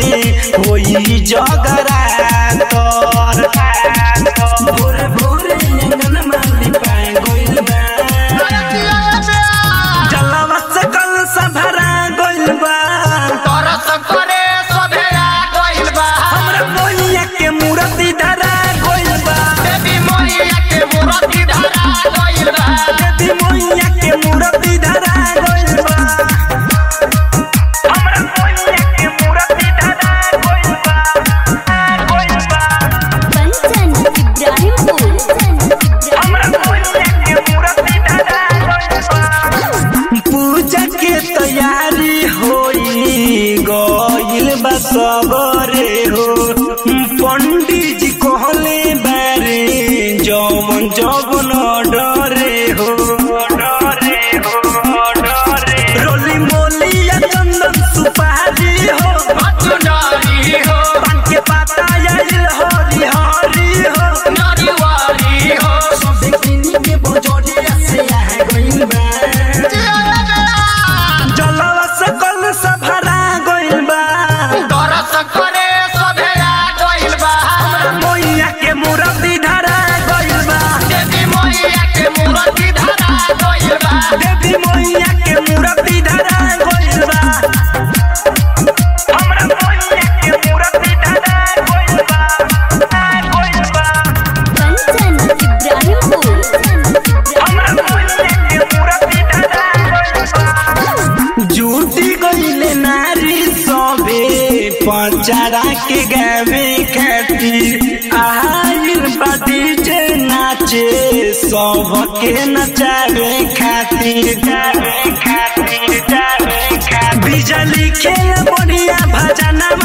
में होई जगरातर भोरे भोरे अंगन माली पाए गइल बा जलवा से कल सभरा गइल बा हमरा मोहिया के मूर्ति धरा गइल बा देवी मोहिया के मूर्ति धरा गइल बा हमरा मोहिया के मूर्ति धरा गइल बा गइल बा कंचन इब्राहिमपुर हमरा मोहिया के मूर्ति धरा गइल बा पूजा के तैयारी होई गइल बा सबरे हो पंडित जी कहले बारे जौवन जौवन डरे हो डरे हो डरे रोली मोली या चंदन सुपारी हो पान के पाता आइल हरी हरी हो सबे किनी के बजोरिया से आ गइल बा जलवा सकल सभरा गइल बा मोइया के मूर्ति धरा गइल बा देवी मोइया के मूर्ति धरा गइल बा हमरा मोइया के मूर्ति धरा गइल बा गइल बा कंचन इब्राहिमपुर हमरा मोइया के मूर्ति धरा गइल बा जुटी गइले नारी सबे पंचरा के गावे खातिर आइल बादी जे नाचे सबके नचावे खातिर जावे खातिर जावे खातिर बिजली खेल बढ़िया भजना